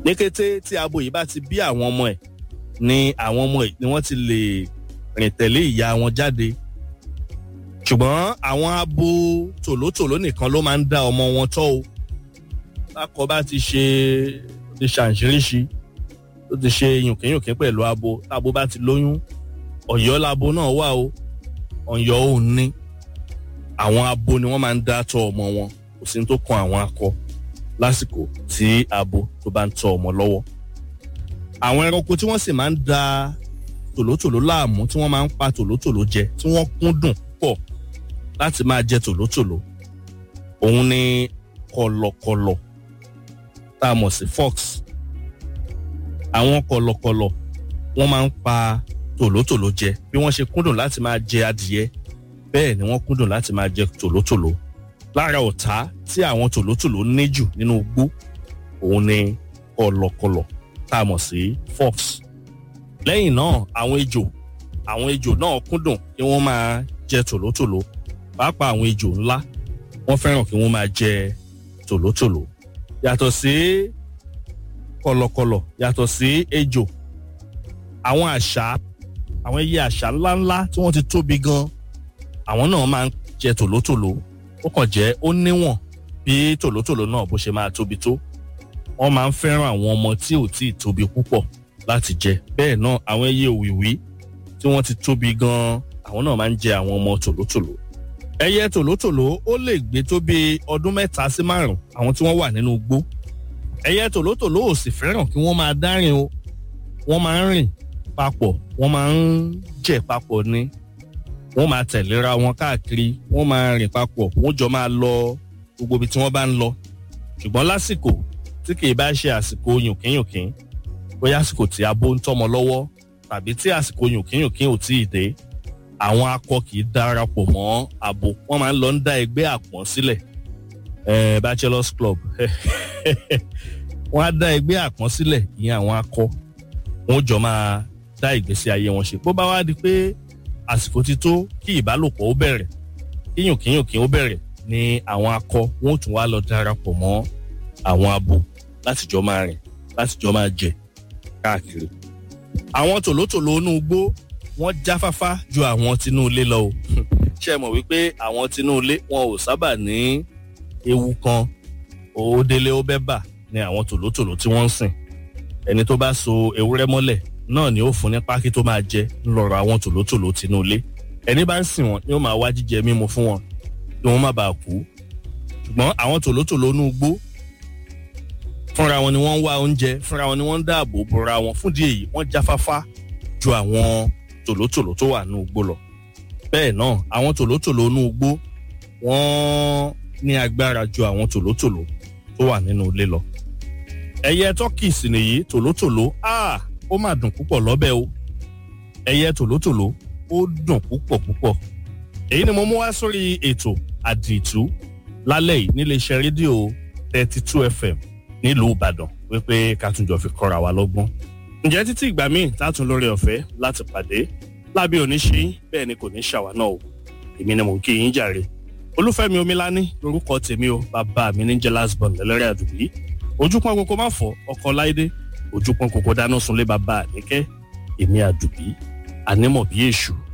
ní kété tí abo yìí bá ti bí àwọn ọmọ ẹ̀ ni àwọn ọmọ ẹ̀ ni wọ́n ti lè rìn tẹ̀lé ìyá wọn jáde ṣùgbọ́n àwọn abo tòlótòló nìkan ló máa ń dá ọmọ wọn tọ́ o lákọ bá ti ṣe ti ṣàǹṣiríṣi tó ti ṣe yùnkínyùnkín pẹ̀lú abo tábo bá ti lóyún ọ̀yọ́ labo náà wà o ọ̀yọ́ ò ní àwọn abo ni wọ́n máa ń dá tọ́ ọmọ wọn kò sí ní tó kan àwọn akọ lásìkò tí abo tó bá ń tọ́ ọmọ lọ́wọ́ àwọn ẹranko tí wọ́n sì máa ń da tòlótòló láàmú tí wọ́n máa ń pa tòlótòló jẹ tí wọ́n kúndùn pọ̀ láti máa jẹ tòlótòló òun ni kọ̀lọ̀kọ̀lọ̀ tá a mọ̀ sí fox àwọn kọ̀lọ̀kọ̀lọ̀ wọ́n máa ń pa tòlótòló jẹ bí wọ́n ṣe kúndùn láti máa jẹ adìyẹ bẹ́ẹ̀ ni wọ́n kúndùn láti máa jẹ tòlótòló lára ọ̀tá tí àwọn tòlótòló ní jù nínú igbó òun ni kọ̀lọ̀kọ̀lọ̀ tá a mọ̀ sí fox lẹ́yìn náà àwọn ejò àwọn ejò náà kúndùn kí wọ́n máa jẹ tòlótòló pàápàá àwọn ejò ńlá wọ́n fẹ́ràn kí wọ́n máa jẹ tòlótòló yàtọ̀ sí kọ̀lọ̀kọ̀lọ̀ yàtọ̀ sí ejò àwọn àṣá àwọn ẹyẹ àṣá ńláńlá tí wọ́n ti tóbi gan àwọn náà máa ń jẹ tòlótòló ó kàn jẹ́ ó níwọ̀n bí tòlótòló náà bó ṣe máa tóbi tó wọ́n máa ń fẹ́ràn àwọn ọmọ tí ò tí ì tóbi púpọ̀ láti jẹ bẹ́ẹ̀ náà àwọn ẹyẹ òwìwí tí wọ́n ti tóbi gan àwọn náà máa ń jẹ àwọn ọmọ tòlótòló ẹyẹ tòlótòló ó lè gbé tó bí ọdún mẹ́ta sí márùn àwọn tí wọ́n wà nínú igbó ẹyẹ tòlótòló ò sì fẹ́ràn kí wọ́n máa dárìn o wọ́n máa ń rìn papọ̀ wọ́n máa ń jẹ papọ̀ ni wọ́n máa tẹ̀léra wọn káàkiri wọ́n máa rìn papọ̀ wọ́n jọ máa lọ gbogbo ibi tí wọ́n bá ń lọ ṣùgbọ́n lásìkò tí kì í bá ṣe àsìkò yùnkínyùnkín bóyá àsìkò tí abo ń tọ́mọ lọ́wọ́ tàbí tí àsìkò yùnkínyùnkín ò tíì dé àwọn akọ kì í darapọ̀ mọ́ abo wọ́n máa ń lọ ń dá ẹgbẹ́ àpọ́n sílẹ̀ eh, bachelors club wọ́n á dá ẹgbẹ́ àpọ́n sílẹ̀ ìyẹn àwọn akọ wọ́n jọ máa dá ìgbésí ayé wọn ṣe bó bá wá di pé àsìkò ti tó kí ìbálòpọ̀ ó bẹ̀rẹ̀ kí yùnkínyùnkín ó bẹ̀rẹ̀ ni àwọn akọ wọn ò tún wá lọ darapọ̀ mọ́ àwọn abo láti jọ máa rìn láti jọ máa jẹ káàkiri. àwọn tòlótòló inú igbó wọ́n jáfáfá ju àwọn tinú ilé lọ o ṣé ẹ mọ̀ wípé àwọn tinú ilé wọn ò sábà ní ewu kan òódélé ó bẹ́ bà ni àwọn tòlótòló tí wọ́n ń sìn ẹni tó bá so ewúrẹ́ mọ́lẹ̀ náà ni ó fún ní pákí tó máa jẹ ńlọrọ àwọn tòlótòló tinú ilé ẹni bá ń sìn wọn ni ó máa wá jíjẹ mímu fún wọn kí wọ́n má bàa kú ṣùgbọ́n àwọn tòlótòló inú igbó fúnra wọn ni wọ́n ń wá oúnjẹ fúnra wọn ni wọ́n ń dáàbò bora wọn fún díẹ̀ yìí wọ́n jáfáfá ju àwọn tòlótòló tó wà nínú igbó lọ bẹ́ẹ̀ náà àwọn tòlótòló inú igbó wọ́n ní agbára ju àwọn tòlótòló tó wà nínú ilé lọ ẹyẹ tọ́kì sì nìyí tòlótòló ah ó mà dùn púpọ̀ lọ́bẹ̀ o ẹyẹ tòlótòló ó dùn púpọ̀ púpọ̀ èyí ni mo mú wá sórí ètò àdìtú lálẹ́ yìí níléeṣẹ́ rédíò thirty two fm nílùú ìbàdàn wípé ká tún jọ fi kọ́ra wa lọ́gbọ́n. ǹjẹ́ títí ìgbà míì tátún lórí ọ̀fẹ́ láti pàdé lábẹ́ oníṣe bẹ́ẹ̀ ni kò ní ṣàwá náà o èmi ni mò ń kí yín jàre olúfẹ́mi omilání lórúkọ tèmi o bàbá mi ní jẹ́ last born lẹ́lẹ́rẹ́ àdùbí ojúpọn koko má fọ ọkọ láìdé ojúpọn koko dáná sunlé bàbá àníkẹ́ èmi àdùbí ànímọ̀ bí èṣù